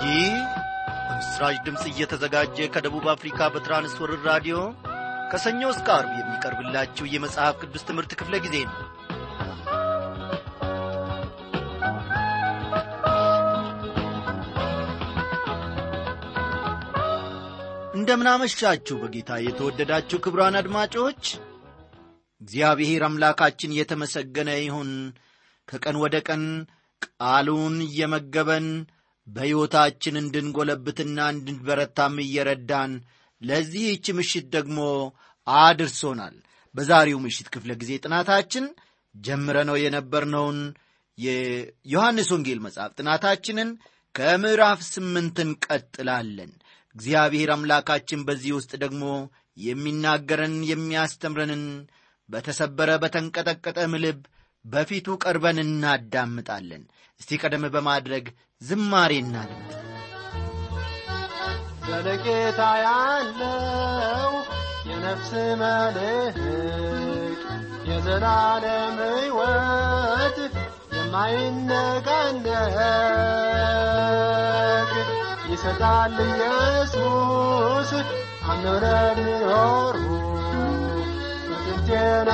ይህ በምስራች ድምፅ እየተዘጋጀ ከደቡብ አፍሪካ በትራንስወርር ራዲዮ ከሰኞ እስከ አርብ የሚቀርብላችሁ የመጽሐፍ ቅዱስ ትምህርት ክፍለ ጊዜ ነው እንደምናመሻችሁ በጌታ የተወደዳችሁ ክብራን አድማጮች እግዚአብሔር አምላካችን የተመሰገነ ይሁን ከቀን ወደ ቀን ቃሉን እየመገበን በሕይወታችን እንድንጐለብትና እንድንበረታም እየረዳን ለዚህች ምሽት ደግሞ አድርሶናል በዛሬው ምሽት ክፍለ ጊዜ ጥናታችን ጀምረነው የነበርነውን የዮሐንስ ወንጌል መጽሐፍ ጥናታችንን ከምዕራፍ ስምንት እንቀጥላለን እግዚአብሔር አምላካችን በዚህ ውስጥ ደግሞ የሚናገረን የሚያስተምረንን በተሰበረ በተንቀጠቀጠም ልብ በፊቱ ቀርበን እናዳምጣለን እስቲ ቀደም በማድረግ ዝማሬ እናድምጥ ዘለቄታ ያለው የነፍስ መልህቅ የዘላለም ሕይወት የማይነቃነቅ ይሰጣል ኢየሱስ አምነው ለሚኖሩ በጥንት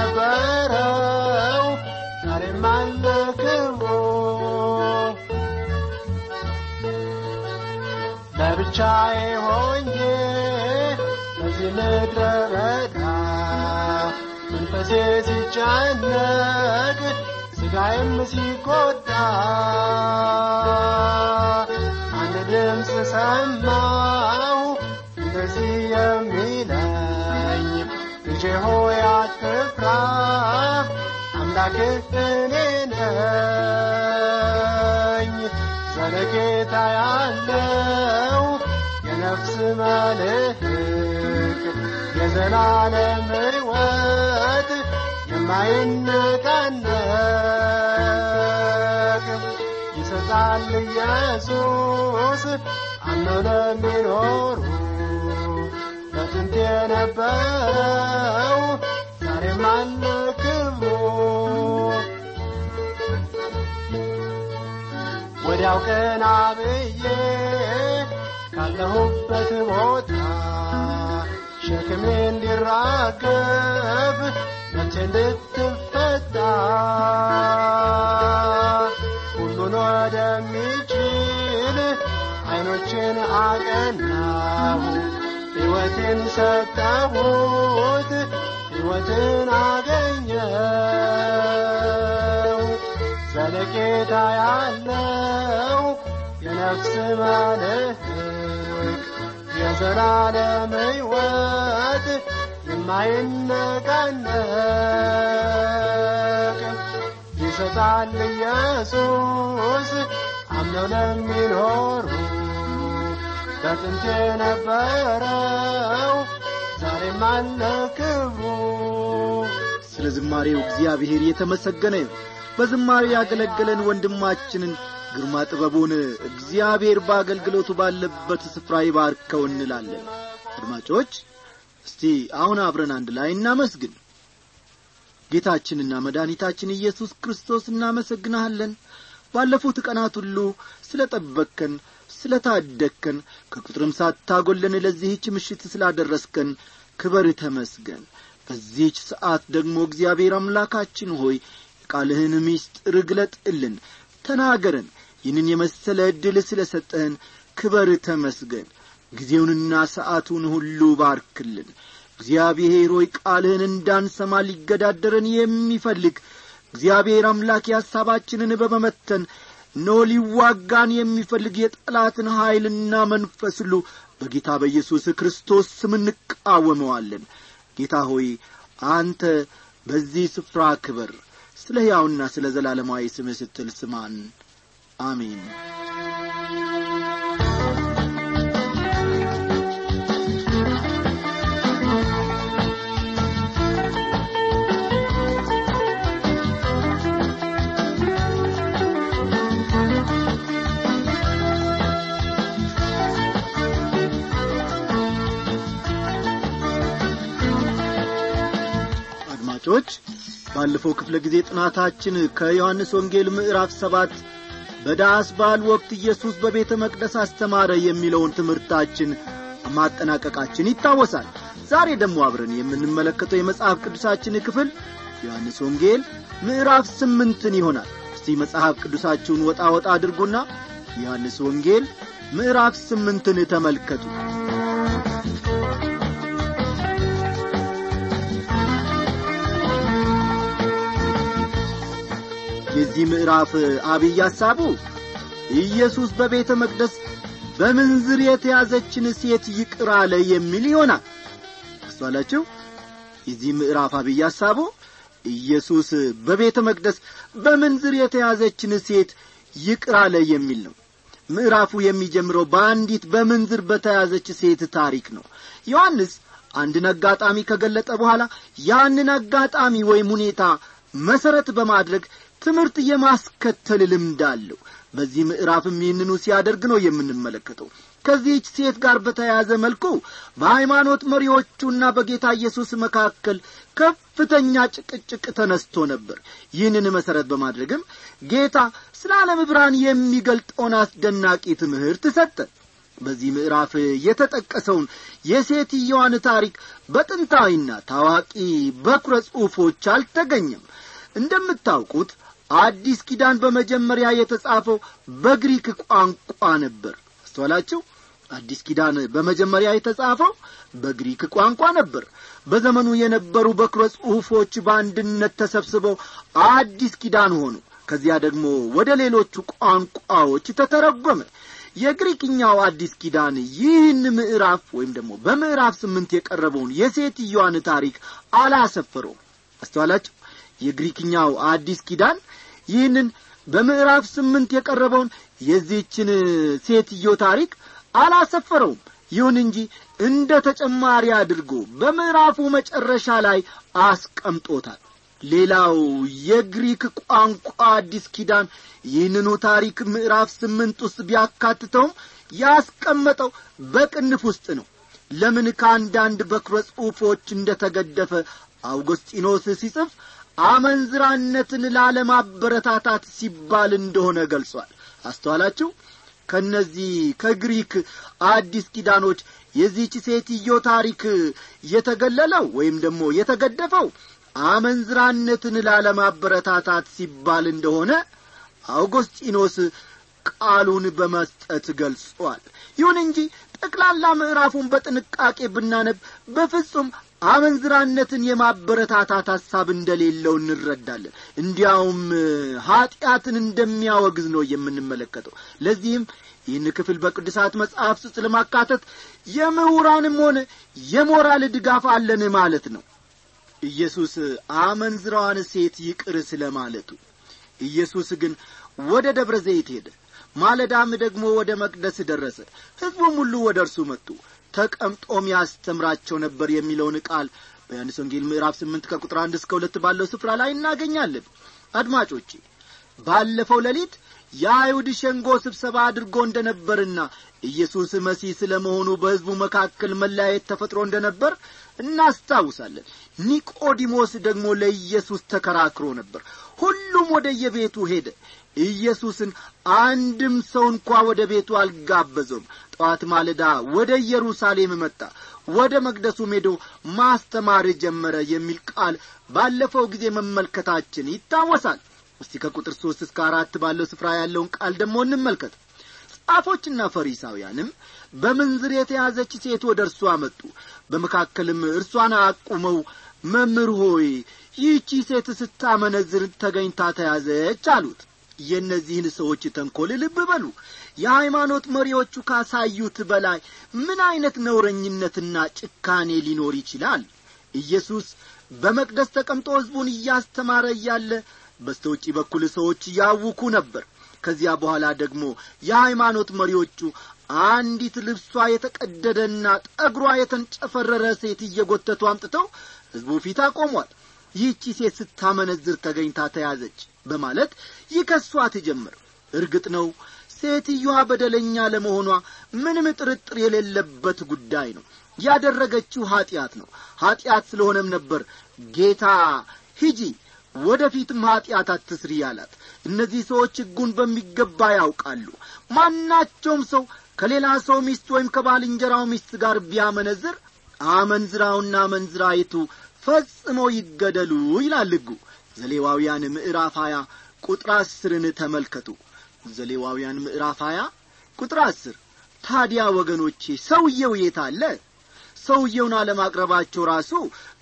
የነበረው ዛሬም አለ ክብሩ ለብቻዬ ሆኜ በዚህ ምድረ በዳ መንፈሴ ሲጨነቅ ሥጋዬም ሲጎዳ አንድ ድምፅ ሰማሁ እንደዚህ የሚለኝ ልጄ ሆይ አትፍራ አምላክህ እኔ ነኝ ዘለቄታ ያለው የነፍስ መልህቅ የዘላለም ሕይወት የማይነቃነቅ ይሰጣል ኢየሱስ አምነው ለሚኖሩ በጥንት የነበረው ዛሬም አለ ክብሩ ወዲያው ቀና ብዬ ካለሁበት ቦታ ሸክሜ እንዲራገብ ነፍሴ እንድትፈታ ሁሉን ወደሚችል ዐይኖችን አቀናሁ ሕይወትን ሰጠሁት ሕይወትን አገኘው ዘለቄታ ያለው የነፍስ መልህቅ የዘላለም ሕይወት የማይነቃነቅ ይሰጣል ኢየሱስ አምነው ለሚኖሩ በጥንት የነበረው ዛሬም አለ ክብሩ ስለ ዝማሬው እግዚአብሔር የተመሰገነ ይሁን በዝማሬ ያገለገለን ወንድማችንን ግርማ ጥበቡን እግዚአብሔር በአገልግሎቱ ባለበት ስፍራ ይባርከው እንላለን አድማጮች እስቲ አሁን አብረን አንድ ላይ እናመስግን ጌታችንና መድኃኒታችን ኢየሱስ ክርስቶስ እናመሰግንሃለን ባለፉት ቀናት ሁሉ ስለ ጠበቅከን ስለ ታደግከን ከቁጥርም ሳታጐለን ለዚህች ምሽት ስላደረስከን ክበር ተመስገን በዚህች ሰዓት ደግሞ እግዚአብሔር አምላካችን ሆይ የቃልህን ምስጢር ግለጥልን ተናገረን ይህንን የመሰለ ዕድል ስለ ሰጠህን ክበር ተመስገን ጊዜውንና ሰዓቱን ሁሉ ባርክልን እግዚአብሔር ሆይ ቃልህን እንዳንሰማ ሊገዳደረን የሚፈልግ እግዚአብሔር አምላክ የሐሳባችንን በመመተን እነሆ ሊዋጋን የሚፈልግ የጠላትን ኀይልና መንፈስ ሁሉ በጌታ በኢየሱስ ክርስቶስ ስም እንቃወመዋለን ጌታ ሆይ አንተ በዚህ ስፍራ ክበር ስለ ሕያውና ስለ ዘላለማዊ ስምህ ስትል ስማን አሜን አድማጮች ባለፈው ክፍለ ጊዜ ጥናታችን ከዮሐንስ ወንጌል ምዕራፍ ሰባት በዳስ በዓል ወቅት ኢየሱስ በቤተ መቅደስ አስተማረ የሚለውን ትምህርታችን ማጠናቀቃችን ይታወሳል ዛሬ ደግሞ አብረን የምንመለከተው የመጽሐፍ ቅዱሳችን ክፍል ዮሐንስ ወንጌል ምዕራፍ ስምንትን ይሆናል እስቲ መጽሐፍ ቅዱሳችሁን ወጣ ወጣ አድርጉና ዮሐንስ ወንጌል ምዕራፍ ስምንትን ተመልከቱ የዚህ ምዕራፍ አብይ ሐሳቡ ኢየሱስ በቤተ መቅደስ በምንዝር የተያዘችን ሴት ይቅር አለ የሚል ይሆናል አስተዋላችሁ የዚህ ምዕራፍ አብይ ሐሳቡ ኢየሱስ በቤተ መቅደስ በምንዝር የተያዘችን ሴት ይቅር አለ የሚል ነው ምዕራፉ የሚጀምረው በአንዲት በምንዝር በተያዘች ሴት ታሪክ ነው ዮሐንስ አንድን አጋጣሚ ከገለጠ በኋላ ያንን አጋጣሚ ወይም ሁኔታ መሠረት በማድረግ ትምህርት የማስከተል ልምድ አለው በዚህ ምዕራፍም ይህንኑ ሲያደርግ ነው የምንመለከተው ከዚህች ሴት ጋር በተያያዘ መልኩ በሃይማኖት መሪዎቹና በጌታ ኢየሱስ መካከል ከፍተኛ ጭቅጭቅ ተነስቶ ነበር ይህንን መሠረት በማድረግም ጌታ ስለ ዓለም ብርሃን የሚገልጠውን አስደናቂ ትምህርት ሰጠ በዚህ ምዕራፍ የተጠቀሰውን የሴትየዋን ታሪክ በጥንታዊና ታዋቂ በኩረ ጽሑፎች አልተገኘም እንደምታውቁት አዲስ ኪዳን በመጀመሪያ የተጻፈው በግሪክ ቋንቋ ነበር አስተዋላችሁ አዲስ ኪዳን በመጀመሪያ የተጻፈው በግሪክ ቋንቋ ነበር በዘመኑ የነበሩ በኩረ ጽሑፎች በአንድነት ተሰብስበው አዲስ ኪዳን ሆኑ ከዚያ ደግሞ ወደ ሌሎቹ ቋንቋዎች ተተረጎመ የግሪክኛው አዲስ ኪዳን ይህን ምዕራፍ ወይም ደግሞ በምዕራፍ ስምንት የቀረበውን የሴትዮዋን ታሪክ አላሰፈረውም አስተዋላችሁ የግሪክኛው አዲስ ኪዳን ይህንን በምዕራፍ ስምንት የቀረበውን የዚህችን ሴትዮ ታሪክ አላሰፈረውም ይሁን እንጂ እንደ ተጨማሪ አድርጎ በምዕራፉ መጨረሻ ላይ አስቀምጦታል ሌላው የግሪክ ቋንቋ አዲስ ኪዳን ይህንኑ ታሪክ ምዕራፍ ስምንት ውስጥ ቢያካትተውም ያስቀመጠው በቅንፍ ውስጥ ነው ለምን ከአንዳንድ በኩረ ጽሑፎች እንደ ተገደፈ አውግስጢኖስ ሲጽፍ አመንዝራነትን ላለማበረታታት ሲባል እንደሆነ ገልጿል አስተዋላችሁ ከእነዚህ ከግሪክ አዲስ ኪዳኖች የዚህች ሴትዮ ታሪክ የተገለለው ወይም ደግሞ የተገደፈው አመንዝራነትን ላለማበረታታት ሲባል እንደሆነ አውጎስጢኖስ ቃሉን በመስጠት ገልጿል ይሁን እንጂ ጠቅላላ ምዕራፉን በጥንቃቄ ብናነብ በፍጹም አመንዝራነትን የማበረታታት ሐሳብ እንደሌለው እንረዳለን እንዲያውም ኀጢአትን እንደሚያወግዝ ነው የምንመለከተው ለዚህም ይህን ክፍል በቅዱሳት መጽሐፍ ውስጥ ለማካተት የምሁራንም ሆነ የሞራል ድጋፍ አለን ማለት ነው ኢየሱስ አመንዝራዋን ሴት ይቅር ስለ ማለቱ ኢየሱስ ግን ወደ ደብረ ዘይት ሄደ ማለዳም ደግሞ ወደ መቅደስ ደረሰ ሕዝቡም ሁሉ ወደ እርሱ መጡ ተቀምጦም ያስተምራቸው ነበር የሚለውን ቃል በዮሐንስ ወንጌል ምዕራፍ ስምንት ከቁጥር አንድ እስከ ሁለት ባለው ስፍራ ላይ እናገኛለን አድማጮቼ ባለፈው ሌሊት የአይሁድ ሸንጎ ስብሰባ አድርጎ እንደ ነበርና ኢየሱስ መሲህ ስለ መሆኑ በሕዝቡ መካከል መለያየት ተፈጥሮ እንደ ነበር እናስታውሳለን ኒቆዲሞስ ደግሞ ለኢየሱስ ተከራክሮ ነበር ሁሉም ወደ የቤቱ ሄደ ኢየሱስን አንድም ሰው እንኳ ወደ ቤቱ አልጋበዘውም ጠዋት ማለዳ ወደ ኢየሩሳሌም መጣ ወደ መቅደሱም ሄዶ ማስተማር ጀመረ የሚል ቃል ባለፈው ጊዜ መመልከታችን ይታወሳል እስቲ ከቁጥር ሦስት እስከ አራት ባለው ስፍራ ያለውን ቃል ደግሞ እንመልከት ጻፎችና ፈሪሳውያንም በምንዝር የተያዘች ሴት ወደ እርሱ አመጡ በመካከልም እርሷን አቁመው መምህር ሆይ ይህቺ ሴት ስታመነዝር ተገኝታ ተያዘች አሉት የእነዚህን ሰዎች ተንኰል ልብ በሉ የሃይማኖት መሪዎቹ ካሳዩት በላይ ምን ዐይነት ነውረኝነትና ጭካኔ ሊኖር ይችላል ኢየሱስ በመቅደስ ተቀምጦ ሕዝቡን እያስተማረ እያለ በስተ ውጪ በኩል ሰዎች ያውኩ ነበር ከዚያ በኋላ ደግሞ የሃይማኖት መሪዎቹ አንዲት ልብሷ የተቀደደና ጠጉሯ የተንጨፈረረ ሴት እየጐተቱ አምጥተው ሕዝቡ ፊት አቆሟል ይህቺ ሴት ስታመነዝር ተገኝታ ተያዘች በማለት ይከሷት ጀመር እርግጥ ነው ሴትዮዋ በደለኛ ለመሆኗ ምንም ጥርጥር የሌለበት ጉዳይ ነው ያደረገችው ኀጢአት ነው ኀጢአት ስለሆነም ነበር ጌታ ሂጂ ወደ ፊትም ኀጢአት አትስሪ አላት እነዚህ ሰዎች ሕጉን በሚገባ ያውቃሉ ማናቸውም ሰው ከሌላ ሰው ሚስት ወይም ከባልንጀራው ሚስት ጋር ቢያመነዝር አመንዝራውና አመንዝራይቱ ፈጽሞ ይገደሉ ይላል ሕጉ ዘሌዋውያን ምዕራፍ ሀያ ቁጥር አስርን ተመልከቱ ዘሌዋውያን ምዕራፍ ሀያ ቁጥር አስር ታዲያ ወገኖቼ ሰውየው የት አለ ሰውየውን አለማቅረባቸው ራሱ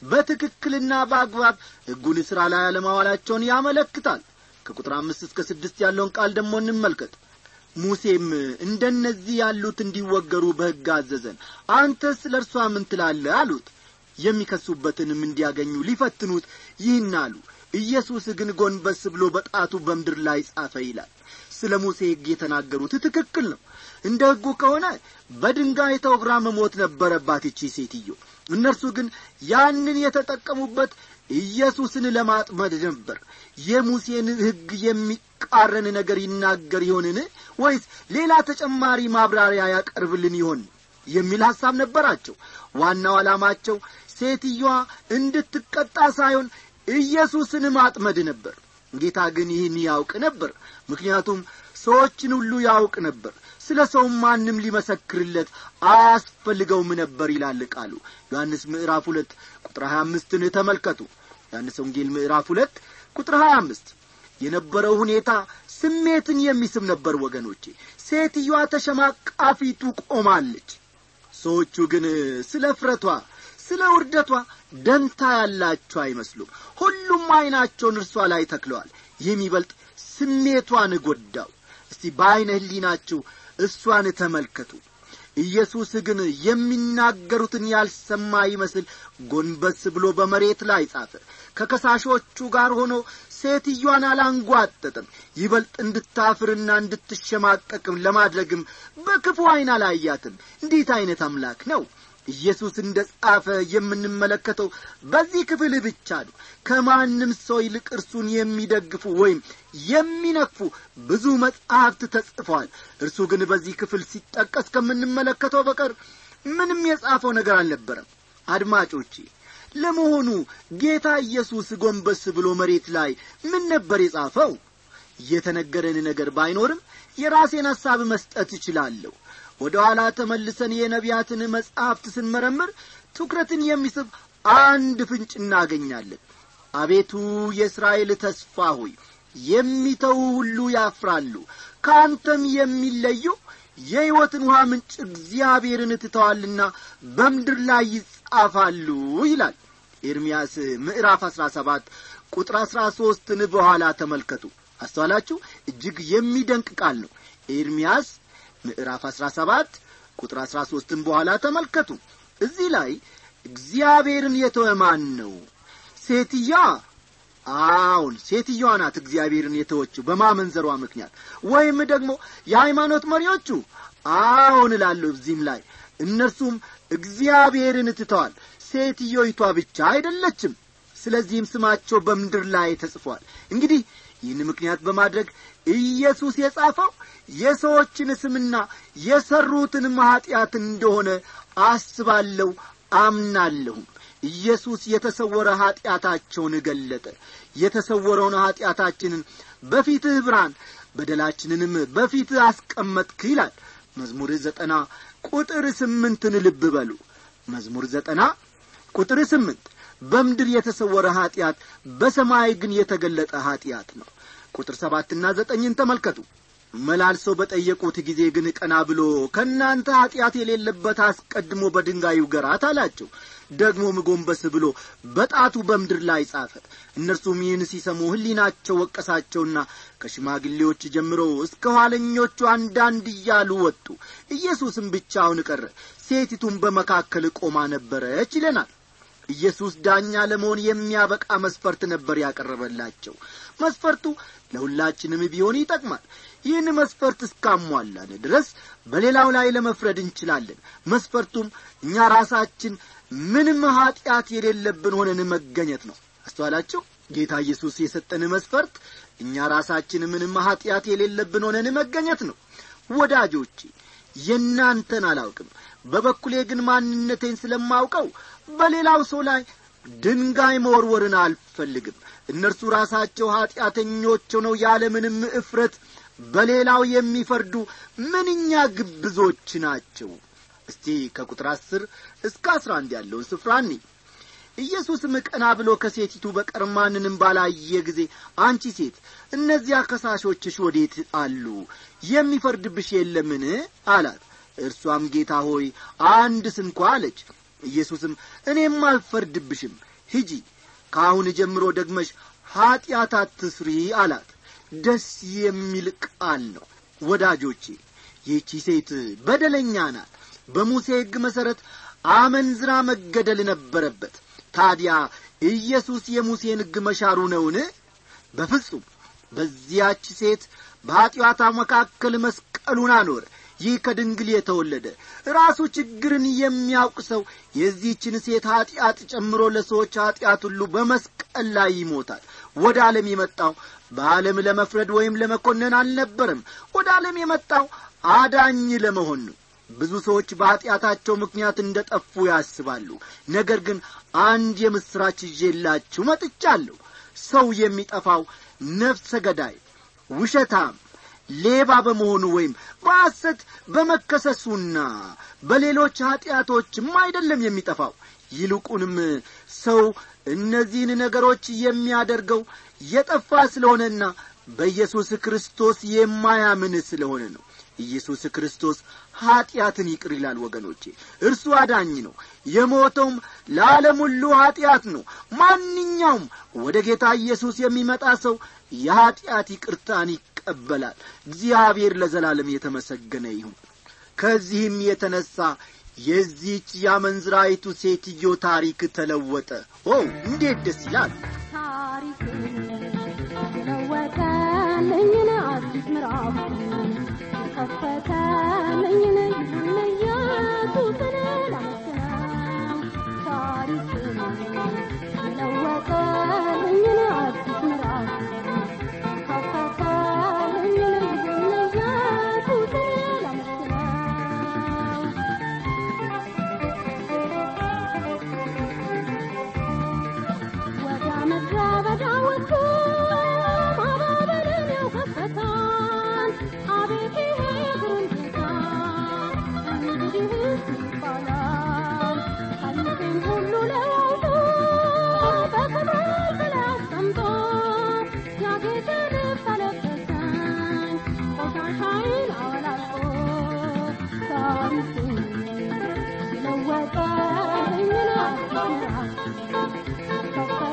በትክክልና በአግባብ ሕጉን ሥራ ላይ አለማዋላቸውን ያመለክታል ከቁጥር አምስት እስከ ስድስት ያለውን ቃል ደግሞ እንመልከት ሙሴም እንደነዚህ ያሉት እንዲወገሩ በሕግ አዘዘን አንተስ ለእርሷ ምን ትላለህ አሉት የሚከሱበትንም እንዲያገኙ ሊፈትኑት ይህን አሉ ኢየሱስ ግን ጎንበስ ብሎ በጣቱ በምድር ላይ ጻፈ ይላል ስለ ሙሴ ሕግ የተናገሩት ትክክል ነው እንደ ሕጉ ከሆነ በድንጋይ ተወግራ መሞት ነበረባት ይቺ ሴትዮ እነርሱ ግን ያንን የተጠቀሙበት ኢየሱስን ለማጥመድ ነበር የሙሴን ሕግ የሚቃረን ነገር ይናገር ይሆንን ወይስ ሌላ ተጨማሪ ማብራሪያ ያቀርብልን ይሆን የሚል ሐሳብ ነበራቸው ዋናው ዓላማቸው ሴትዮዋ እንድትቀጣ ሳይሆን ኢየሱስን ማጥመድ ነበር ጌታ ግን ይህን ያውቅ ነበር ምክንያቱም ሰዎችን ሁሉ ያውቅ ነበር ስለ ሰውም ማንም ሊመሰክርለት አያስፈልገውም ነበር ይላል ቃሉ ዮሐንስ ምዕራፍ ሁለት ቁጥር ሀያ አምስትን ተመልከቱ ዮሐንስ ወንጌል ምዕራፍ ሁለት ቁጥር ሀያ አምስት የነበረው ሁኔታ ስሜትን የሚስብ ነበር ወገኖቼ ሴትዮዋ ተሸማቃፊቱ ቆማለች ሰዎቹ ግን ስለ እፍረቷ ስለ ውርደቷ ደንታ ያላቸው አይመስሉም ሁሉም ዐይናቸውን እርሷ ላይ ተክለዋል የሚበልጥ ስሜቷን ጐዳው እስቲ በዐይነ ህሊናችሁ እሷን ተመልከቱ ኢየሱስ ግን የሚናገሩትን ያልሰማ ይመስል ጎንበስ ብሎ በመሬት ላይ ጻፈ ከከሳሾቹ ጋር ሆኖ ሴትዮዋን አላንጓጠጥም ይበልጥ እንድታፍርና እንድትሸማቀቅም ለማድረግም በክፉ ዐይን አላያትም እንዴት ዐይነት አምላክ ነው ኢየሱስ እንደ ጻፈ የምንመለከተው በዚህ ክፍል ብቻ ነው ከማንም ሰው ይልቅ እርሱን የሚደግፉ ወይም የሚነቅፉ ብዙ መጻሕፍት ተጽፈዋል እርሱ ግን በዚህ ክፍል ሲጠቀስ ከምንመለከተው በቀር ምንም የጻፈው ነገር አልነበረም አድማጮቼ ለመሆኑ ጌታ ኢየሱስ ጎንበስ ብሎ መሬት ላይ ምን ነበር የጻፈው የተነገረን ነገር ባይኖርም የራሴን ሐሳብ መስጠት እችላለሁ ወደ ኋላ ተመልሰን የነቢያትን መጻሕፍት ስንመረምር ትኩረትን የሚስብ አንድ ፍንጭ እናገኛለን አቤቱ የእስራኤል ተስፋ ሆይ የሚተው ሁሉ ያፍራሉ ከአንተም የሚለዩ የሕይወትን ውሃ ምንጭ እግዚአብሔርን ትተዋልና በምድር ላይ ይጻፋሉ ይላል ኤርምያስ ምዕራፍ አሥራ ሰባት ቁጥር አሥራ ሦስትን በኋላ ተመልከቱ አስተዋላችሁ እጅግ የሚደንቅ ቃል ነው ኤርምያስ ምዕራፍ አሥራ ሰባት ቁጥር አሥራ ሦስትን በኋላ ተመልከቱ እዚህ ላይ እግዚአብሔርን የተወ ማን ነው ሴትያ አዎን ሴትዮዋ ናት እግዚአብሔርን የተወችው በማመንዘሯ ምክንያት ወይም ደግሞ የሃይማኖት መሪዎቹ አዎን እላለሁ እዚህም ላይ እነርሱም እግዚአብሔርን ትተዋል ሴትዮይቷ ብቻ አይደለችም ስለዚህም ስማቸው በምድር ላይ ተጽፏል እንግዲህ ይህን ምክንያት በማድረግ ኢየሱስ የጻፈው የሰዎችን ስምና የሠሩትንም ኀጢአት እንደሆነ አስባለሁ አምናለሁም ኢየሱስ የተሰወረ ኀጢአታቸውን ገለጠ የተሰወረውን ኀጢአታችንን በፊትህ ብርሃን በደላችንንም በፊትህ አስቀመጥክ ይላል መዝሙር ዘጠና ቁጥር ስምንትን ልብ በሉ መዝሙር ዘጠና ቁጥር ስምንት በምድር የተሰወረ ኀጢአት በሰማይ ግን የተገለጠ ኀጢአት ነው ቁጥር ሰባትና ዘጠኝን ተመልከቱ መላልሰው በጠየቁት ጊዜ ግን ቀና ብሎ ከእናንተ ኀጢአት የሌለበት አስቀድሞ በድንጋዩ ገራት አላቸው ደግሞም ጎንበስ ብሎ በጣቱ በምድር ላይ ጻፈ እነርሱም ይህን ሲሰሙ ሕሊናቸው ወቀሳቸውና ከሽማግሌዎች ጀምሮ እስከ ኋለኞቹ አንዳንድ እያሉ ወጡ ኢየሱስም ብቻውን ቀረ ሴቲቱም በመካከል ቆማ ነበረች ይለናል ኢየሱስ ዳኛ ለመሆን የሚያበቃ መስፈርት ነበር ያቀረበላቸው መስፈርቱ ለሁላችንም ቢሆን ይጠቅማል ይህን መስፈርት እስካሟላን ድረስ በሌላው ላይ ለመፍረድ እንችላለን መስፈርቱም እኛ ራሳችን ምንም ኀጢአት የሌለብን ሆነን መገኘት ነው አስተዋላችሁ ጌታ ኢየሱስ የሰጠን መስፈርት እኛ ራሳችን ምንም ኀጢአት የሌለብን ሆነን መገኘት ነው ወዳጆቼ የእናንተን አላውቅም በበኩሌ ግን ማንነቴን ስለማውቀው በሌላው ሰው ላይ ድንጋይ መወርወርን አልፈልግም እነርሱ ራሳቸው ኀጢአተኞች ሆነው ያለምንም እፍረት በሌላው የሚፈርዱ ምንኛ ግብዞች ናቸው እስቲ ከቁጥር አስር እስከ አስራ አንድ ያለውን ስፍራ እኒ ኢየሱስም ቀና ብሎ ከሴቲቱ በቀር ማንንም ባላየ ጊዜ አንቺ ሴት እነዚያ ከሳሾችሽ ወዴት አሉ የሚፈርድብሽ የለምን አላት እርሷም ጌታ ሆይ አንድ ስንኳ አለች ኢየሱስም እኔም አልፈርድብሽም ሂጂ ከአሁን ጀምሮ ደግመሽ ኀጢአት አትስሪ አላት ደስ የሚል ቃል ነው ወዳጆቼ ይህቺ ሴት በደለኛ ናት በሙሴ ሕግ መሠረት አመንዝራ መገደል ነበረበት ታዲያ ኢየሱስ የሙሴን ሕግ መሻሩ ነውን በፍጹም በዚያች ሴት በኀጢአታ መካከል መስቀሉን አኖረ ይህ ከድንግል የተወለደ ራሱ ችግርን የሚያውቅ ሰው የዚህችን ሴት ኀጢአት ጨምሮ ለሰዎች ኀጢአት ሁሉ በመስቀል ላይ ይሞታል ወደ ዓለም የመጣው በዓለም ለመፍረድ ወይም ለመኮነን አልነበረም ወደ ዓለም የመጣው አዳኝ ለመሆን ነው ብዙ ሰዎች በኀጢአታቸው ምክንያት እንደ ጠፉ ያስባሉ ነገር ግን አንድ የምሥራች ይዤላችሁ መጥቻለሁ ሰው የሚጠፋው ነፍሰ ገዳይ ውሸታም ሌባ በመሆኑ ወይም በሐሰት በመከሰሱና በሌሎች ኀጢአቶችም አይደለም የሚጠፋው ይልቁንም ሰው እነዚህን ነገሮች የሚያደርገው የጠፋ ስለሆነና በኢየሱስ ክርስቶስ የማያምን ስለሆነ ነው ኢየሱስ ክርስቶስ ኀጢአትን ይቅር ይላል ወገኖቼ እርሱ አዳኝ ነው የሞተውም ለዓለም ሁሉ ኀጢአት ነው ማንኛውም ወደ ጌታ ኢየሱስ የሚመጣ ሰው የኀጢአት ይቅርታን ይቀበላል እግዚአብሔር ለዘላለም የተመሰገነ ይሁን ከዚህም የተነሣ የዚህች ያመንዝራይቱ ሴትዮ ታሪክ ተለወጠ ኦ እንዴት ደስ ይላል ታሪክ ለወጠልኝን አዲስ ምዕራፍ ከፈተልኝን ይሁን ኢየሱስን ላመስግነው ታሪክ ለወጠልኝን አዲስ ምዕራፍ ከፈተልኝን ይሁን ኢየሱስን ላመስግነው ወደ ምድረ በዳ ወጥቶ ማባበልን ያውከፈታል አቤት ይሄ ግሩምታ እንግዲህስ ይባላል ቀልቤን ሁሉ ለዋውጦ በክብር ላይ አስቀምጦ ያጌጠ ልብስ አለበሰኝ ቆሻሻዬን አወላልቆ ታሪኬን ለወጠልኝን አዲስ ምዕራፍ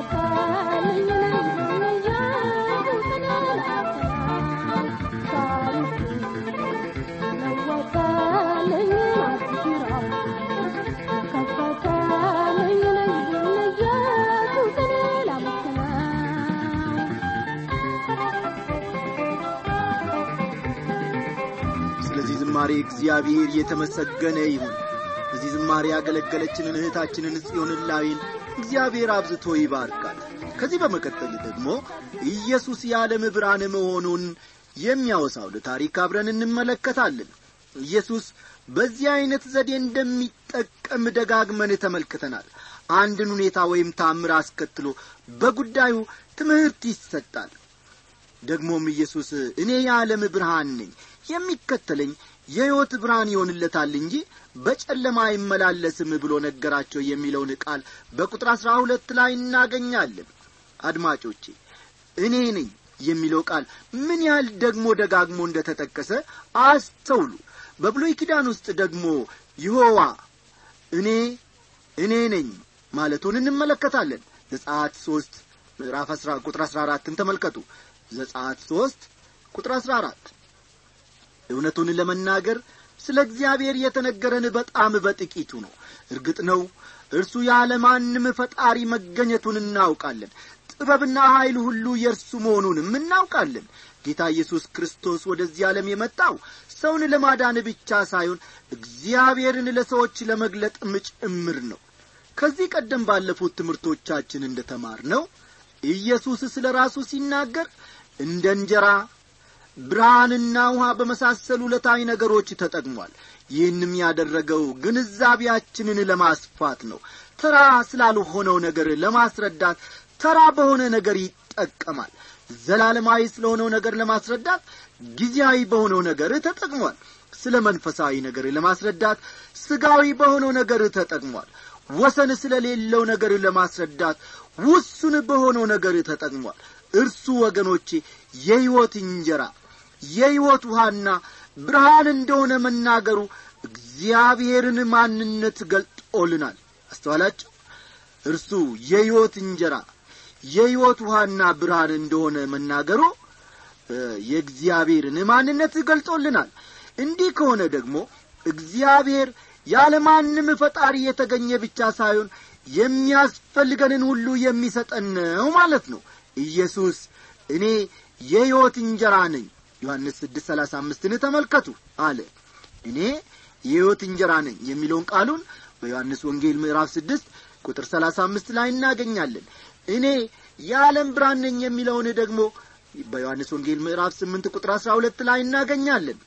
ስለዚህ ዝማሬ እግዚአብሔር የተመሰገነ ይሁን በዚህ ዝማሬ ያገለገለችንን እህታችንን ጽዮንን ላዊን እግዚአብሔር አብዝቶ ይባርካል ከዚህ በመቀጠል ደግሞ ኢየሱስ የዓለም ብርሃን መሆኑን የሚያወሳውን ታሪክ አብረን እንመለከታለን ኢየሱስ በዚህ ዐይነት ዘዴ እንደሚጠቀም ደጋግመን ተመልክተናል አንድን ሁኔታ ወይም ታምር አስከትሎ በጉዳዩ ትምህርት ይሰጣል ደግሞም ኢየሱስ እኔ የዓለም ብርሃን ነኝ የሚከተለኝ የሕይወት ብርሃን ይሆንለታል እንጂ በጨለማ አይመላለስም ብሎ ነገራቸው የሚለውን ቃል በቁጥር አሥራ ሁለት ላይ እናገኛለን አድማጮቼ እኔ ነኝ የሚለው ቃል ምን ያህል ደግሞ ደጋግሞ እንደ ተጠቀሰ አስተውሉ በብሉይ ኪዳን ውስጥ ደግሞ ይሖዋ እኔ እኔ ነኝ ማለቱን እንመለከታለን ዘጸአት ሦስት ምዕራፍ አስራ ቁጥር አሥራ አራትን ተመልከቱ ዘጸአት ሦስት ቁጥር አሥራ አራት እውነቱን ለመናገር ስለ እግዚአብሔር የተነገረን በጣም በጥቂቱ ነው እርግጥ ነው እርሱ ያለ ማንም ፈጣሪ መገኘቱን እናውቃለን ጥበብና ኀይል ሁሉ የእርሱ መሆኑንም እናውቃለን ጌታ ኢየሱስ ክርስቶስ ወደዚህ ዓለም የመጣው ሰውን ለማዳን ብቻ ሳይሆን እግዚአብሔርን ለሰዎች ለመግለጥም ጭምር ነው ከዚህ ቀደም ባለፉት ትምህርቶቻችን እንደ ተማር ነው ኢየሱስ ስለ ራሱ ሲናገር እንደ እንጀራ ብርሃንና ውሃ በመሳሰሉ ዕለታዊ ነገሮች ተጠቅሟል ይህንም ያደረገው ግንዛቤያችንን ለማስፋት ነው ተራ ስላልሆነው ነገር ለማስረዳት ተራ በሆነ ነገር ይጠቀማል ዘላለማዊ ስለሆነው ነገር ለማስረዳት ጊዜያዊ በሆነው ነገር ተጠቅሟል ስለ መንፈሳዊ ነገር ለማስረዳት ስጋዊ በሆነው ነገር ተጠቅሟል ወሰን ስለሌለው ነገር ለማስረዳት ውሱን በሆነው ነገር ተጠቅሟል እርሱ ወገኖቼ የሕይወት እንጀራ የሕይወት ውሃና ብርሃን እንደሆነ መናገሩ እግዚአብሔርን ማንነት ገልጦልናል አስተዋላችሁ እርሱ የሕይወት እንጀራ የሕይወት ውሃና ብርሃን እንደሆነ መናገሩ የእግዚአብሔርን ማንነት ገልጦልናል እንዲህ ከሆነ ደግሞ እግዚአብሔር ያለማንም ፈጣሪ የተገኘ ብቻ ሳይሆን የሚያስፈልገንን ሁሉ የሚሰጠን ነው ማለት ነው ኢየሱስ እኔ የሕይወት እንጀራ ነኝ ዮሐንስ ስድስት ሰላሳ አምስትን ተመልከቱ አለ እኔ የሕይወት እንጀራ ነኝ የሚለውን ቃሉን በዮሐንስ ወንጌል ምዕራፍ ስድስት ቁጥር ሰላሳ አምስት ላይ እናገኛለን እኔ የዓለም ብርሃን ነኝ የሚለውን ደግሞ በዮሐንስ ወንጌል ምዕራፍ ስምንት ቁጥር አስራ ሁለት ላይ እናገኛለን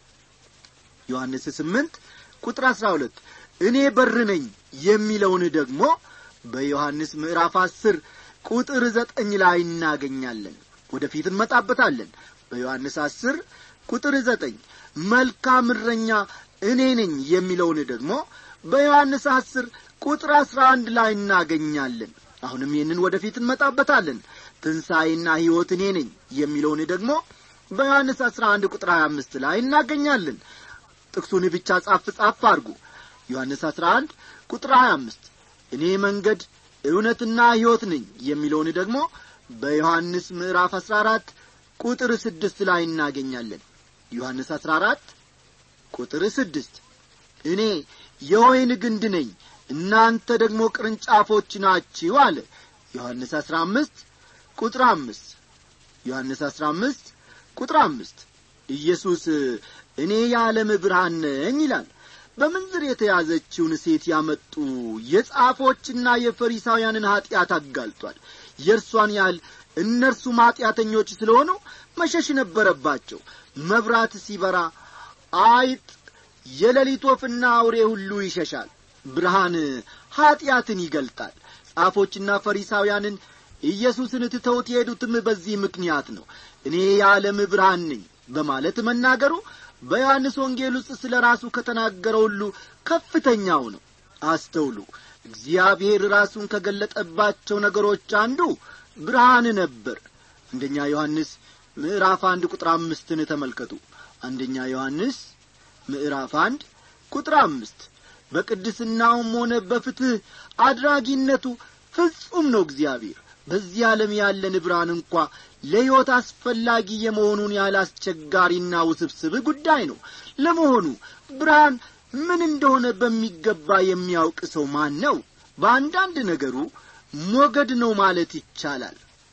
ዮሐንስ ስምንት ቁጥር አስራ ሁለት እኔ በር ነኝ የሚለውን ደግሞ በዮሐንስ ምዕራፍ አስር ቁጥር ዘጠኝ ላይ እናገኛለን ወደፊት እንመጣበታለን በዮሐንስ አስር ቁጥር ዘጠኝ መልካም እረኛ እኔ ነኝ የሚለውን ደግሞ በዮሐንስ አስር ቁጥር አስራ አንድ ላይ እናገኛለን አሁንም ይህንን ወደፊት እንመጣበታለን ትንሣኤና ሕይወት እኔ ነኝ የሚለውን ደግሞ በዮሐንስ አስራ አንድ ቁጥር ሀያ አምስት ላይ እናገኛለን ጥቅሱን ብቻ ጻፍ ጻፍ አድርጉ ዮሐንስ አስራ አንድ ቁጥር ሀያ አምስት እኔ መንገድ እውነትና ሕይወት ነኝ የሚለውን ደግሞ በዮሐንስ ምዕራፍ አስራ አራት ቁጥር ስድስት ላይ እናገኛለን ዮሐንስ አስራ አራት ቁጥር ስድስት እኔ የወይን ግንድ ነኝ እናንተ ደግሞ ቅርንጫፎች ናችሁ አለ ዮሐንስ አስራ አምስት ቁጥር አምስት ዮሐንስ አስራ አምስት ቁጥር አምስት ኢየሱስ እኔ የዓለም ብርሃን ነኝ ይላል በምንዝር የተያዘችውን ሴት ያመጡ የጻፎችና የፈሪሳውያንን ኀጢአት አጋልጧል የእርሷን ያህል እነርሱም ኀጢአተኞች ስለሆኑ መሸሽ ነበረባቸው መብራት ሲበራ አይጥ የሌሊት ወፍና አውሬ ሁሉ ይሸሻል ብርሃን ኀጢአትን ይገልጣል ጻፎችና ፈሪሳውያንን ኢየሱስን ትተውት የሄዱትም በዚህ ምክንያት ነው እኔ የዓለም ብርሃን ነኝ በማለት መናገሩ በዮሐንስ ወንጌል ውስጥ ስለ ራሱ ከተናገረው ሁሉ ከፍተኛው ነው አስተውሉ እግዚአብሔር ራሱን ከገለጠባቸው ነገሮች አንዱ ብርሃን ነበር አንደኛ ዮሐንስ ምዕራፍ አንድ ቁጥር አምስትን ተመልከቱ አንደኛ ዮሐንስ ምዕራፍ አንድ ቁጥር አምስት በቅድስናውም ሆነ በፍትሕ አድራጊነቱ ፍጹም ነው እግዚአብሔር በዚህ ዓለም ያለን ብርሃን እንኳ ለሕይወት አስፈላጊ የመሆኑን ያህል አስቸጋሪና ውስብስብ ጉዳይ ነው ለመሆኑ ብርሃን ምን እንደሆነ በሚገባ የሚያውቅ ሰው ማን ነው በአንዳንድ ነገሩ ሞገድ ነው ማለት ይቻላል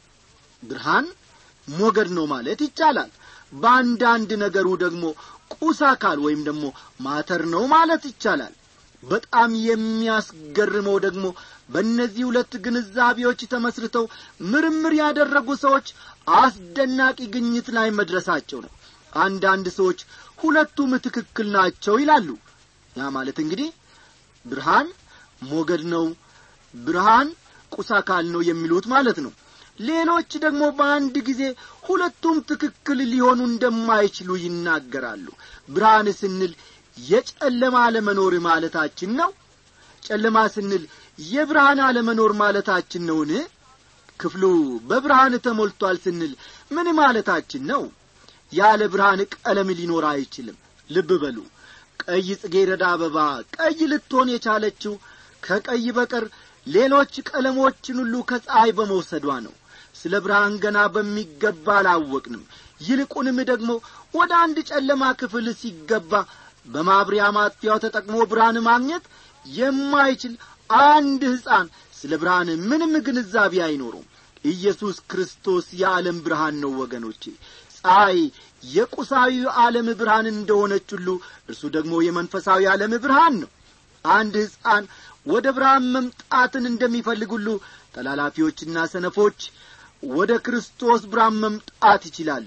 ብርሃን ሞገድ ነው ማለት ይቻላል በአንዳንድ ነገሩ ደግሞ ቁስ አካል ወይም ደግሞ ማተር ነው ማለት ይቻላል በጣም የሚያስገርመው ደግሞ በእነዚህ ሁለት ግንዛቤዎች ተመስርተው ምርምር ያደረጉ ሰዎች አስደናቂ ግኝት ላይ መድረሳቸው ነው አንዳንድ ሰዎች ሁለቱም ትክክል ናቸው ይላሉ ያ ማለት እንግዲህ ብርሃን ሞገድ ነው ብርሃን ቁስ አካል ነው የሚሉት ማለት ነው ሌሎች ደግሞ በአንድ ጊዜ ሁለቱም ትክክል ሊሆኑ እንደማይችሉ ይናገራሉ ብርሃን ስንል የጨለማ አለመኖር ማለታችን ነው ጨለማ ስንል የብርሃን አለመኖር ማለታችን ነውን ክፍሉ በብርሃን ተሞልቷል ስንል ምን ማለታችን ነው ያለ ብርሃን ቀለም ሊኖር አይችልም ልብ በሉ ቀይ ጽጌረዳ አበባ ቀይ ልትሆን የቻለችው ከቀይ በቀር ሌሎች ቀለሞችን ሁሉ ከፀሐይ በመውሰዷ ነው ስለ ብርሃን ገና በሚገባ አላወቅንም ይልቁንም ደግሞ ወደ አንድ ጨለማ ክፍል ሲገባ በማብሪያ ማጥፊያው ተጠቅሞ ብርሃን ማግኘት የማይችል አንድ ሕፃን ስለ ብርሃን ምንም ግንዛቤ አይኖሩም ኢየሱስ ክርስቶስ የዓለም ብርሃን ነው ወገኖቼ ፀሐይ የቁሳዊ ዓለም ብርሃን እንደሆነች ሁሉ እርሱ ደግሞ የመንፈሳዊ ዓለም ብርሃን ነው አንድ ሕፃን ወደ ብርሃን መምጣትን እንደሚፈልግ ሁሉ ተላላፊዎችና ሰነፎች ወደ ክርስቶስ ብርሃን መምጣት ይችላሉ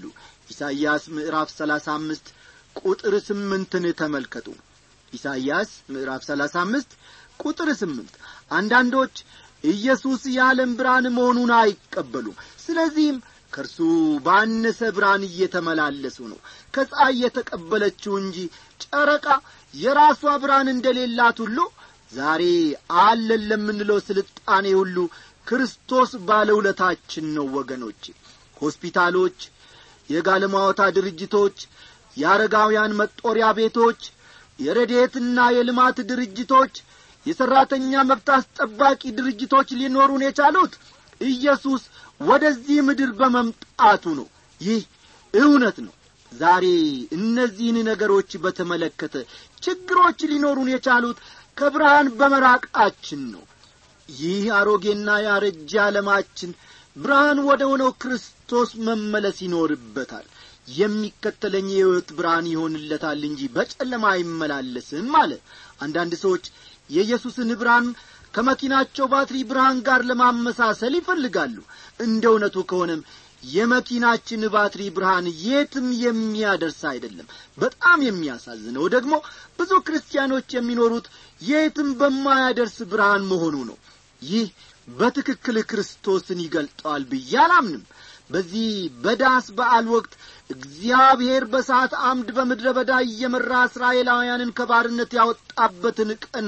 ኢሳይያስ ምዕራፍ ሰላሳ አምስት ቁጥር ስምንትን ተመልከቱ ኢሳይያስ ምዕራፍ ሰላሳ አምስት ቁጥር ስምንት አንዳንዶች ኢየሱስ የዓለም ብርሃን መሆኑን አይቀበሉም ስለዚህም ከእርሱ ባነሰ ብርሃን እየተመላለሱ ነው ከፀሐይ የተቀበለችው እንጂ ጨረቃ የራሷ ብርሃን እንደሌላት ሁሉ ዛሬ አለን ለምንለው ስልጣኔ ሁሉ ክርስቶስ ባለውለታችን ነው ወገኖቼ ሆስፒታሎች የጋለማወታ ድርጅቶች የአረጋውያን መጦሪያ ቤቶች የረዴትና የልማት ድርጅቶች የሠራተኛ መብት አስጠባቂ ድርጅቶች ሊኖሩን የቻሉት ኢየሱስ ወደዚህ ምድር በመምጣቱ ነው ይህ እውነት ነው ዛሬ እነዚህን ነገሮች በተመለከተ ችግሮች ሊኖሩን የቻሉት ከብርሃን በመራቃችን ነው ይህ አሮጌና ያረጀ ዓለማችን ብርሃን ወደ ሆነው ክርስቶስ መመለስ ይኖርበታል የሚከተለኝ የሕይወት ብርሃን ይሆንለታል እንጂ በጨለማ አይመላለስም አለ አንዳንድ ሰዎች የኢየሱስን ብርሃን ከመኪናቸው ባትሪ ብርሃን ጋር ለማመሳሰል ይፈልጋሉ እንደ እውነቱ ከሆነም የመኪናችን ባትሪ ብርሃን የትም የሚያደርስ አይደለም በጣም የሚያሳዝነው ደግሞ ብዙ ክርስቲያኖች የሚኖሩት የትም በማያደርስ ብርሃን መሆኑ ነው ይህ በትክክል ክርስቶስን ይገልጠዋል ብዬ አላምንም በዚህ በዳስ በዓል ወቅት እግዚአብሔር በሰዓት አምድ በምድረ በዳ እየመራ እስራኤላውያንን ከባርነት ያወጣበትን ቀን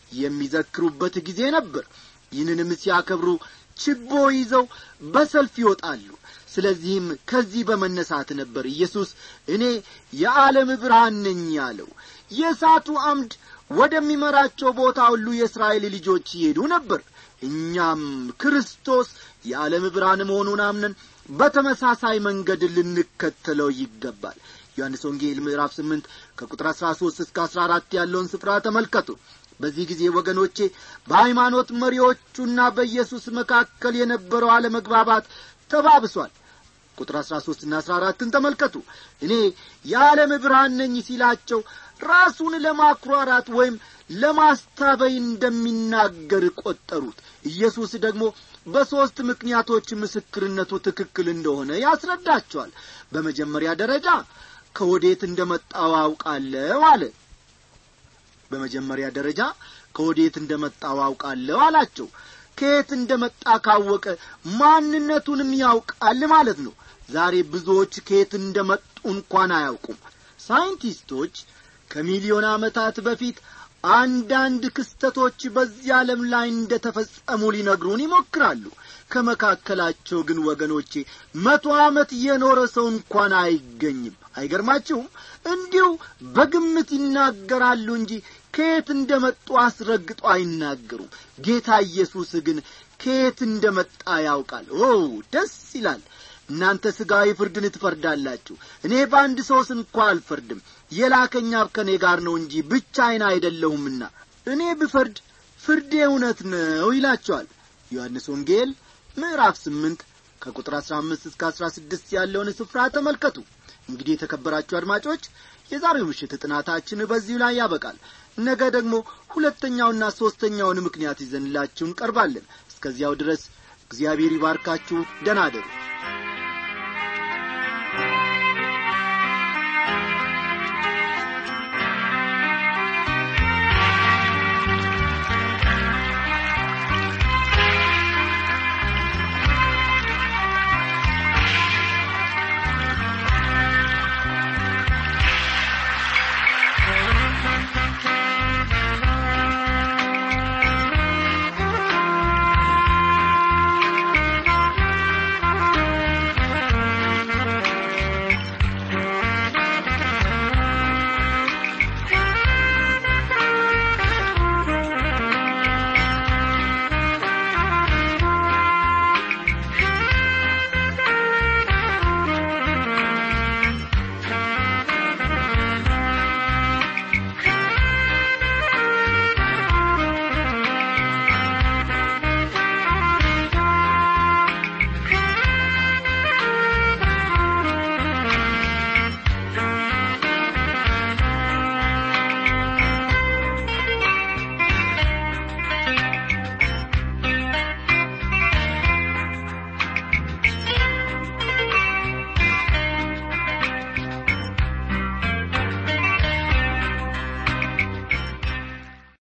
የሚዘክሩበት ጊዜ ነበር ይህንንም ሲያከብሩ ችቦ ይዘው በሰልፍ ይወጣሉ ስለዚህም ከዚህ በመነሳት ነበር ኢየሱስ እኔ የዓለም ብርሃን ነኝ ያለው የእሳቱ አምድ ወደሚመራቸው ቦታ ሁሉ የእስራኤል ልጆች ይሄዱ ነበር እኛም ክርስቶስ የዓለም ብርሃን መሆኑን አምነን በተመሳሳይ መንገድ ልንከተለው ይገባል ዮሐንስ ወንጌል ምዕራፍ ስምንት ከቁጥር አሥራ ሦስት እስከ አሥራ አራት ያለውን ስፍራ ተመልከቱ በዚህ ጊዜ ወገኖቼ በሃይማኖት መሪዎቹና በኢየሱስ መካከል የነበረው አለመግባባት ተባብሷል ቁጥር አሥራ ሦስትና አሥራ አራትን ተመልከቱ እኔ የዓለም ብርሃን ነኝ ሲላቸው ራሱን ለማኩራራት ወይም ለማስታበይ እንደሚናገር ቆጠሩት ኢየሱስ ደግሞ በሦስት ምክንያቶች ምስክርነቱ ትክክል እንደሆነ ያስረዳቸዋል በመጀመሪያ ደረጃ ከወዴት እንደ መጣው አውቃለሁ አለ በመጀመሪያ ደረጃ ከወዴት እንደ መጣው አውቃለሁ አላቸው ከየት እንደ መጣ ካወቀ ማንነቱንም ያውቃል ማለት ነው ዛሬ ብዙዎች ከየት እንደ መጡ እንኳን አያውቁም ሳይንቲስቶች ከሚሊዮን ዓመታት በፊት አንዳንድ ክስተቶች በዚህ ዓለም ላይ እንደ ተፈጸሙ ሊነግሩን ይሞክራሉ ከመካከላቸው ግን ወገኖቼ መቶ ዓመት የኖረ ሰው እንኳን አይገኝም አይገርማችሁም እንዲሁ በግምት ይናገራሉ እንጂ ከየት እንደ መጡ አስረግጦ አይናገሩም ጌታ ኢየሱስ ግን ከየት እንደ መጣ ያውቃል ኦ ደስ ይላል እናንተ ሥጋዊ ፍርድን ትፈርዳላችሁ እኔ በአንድ ሰውስ እንኳ አልፈርድም የላከኝ አብ ከእኔ ጋር ነው እንጂ ብቻዬን አይደለሁምና እኔ ብፈርድ ፍርዴ እውነት ነው ይላቸዋል ዮሐንስ ወንጌል ምዕራፍ ስምንት ከቁጥር አሥራ አምስት እስከ አሥራ ስድስት ያለውን ስፍራ ተመልከቱ እንግዲህ የተከበራችሁ አድማጮች የዛሬው ምሽት ጥናታችን በዚሁ ላይ ያበቃል ነገ ደግሞ ሁለተኛውና ሦስተኛውን ምክንያት ይዘንላችሁ እንቀርባለን እስከዚያው ድረስ እግዚአብሔር ይባርካችሁ ደናደሩ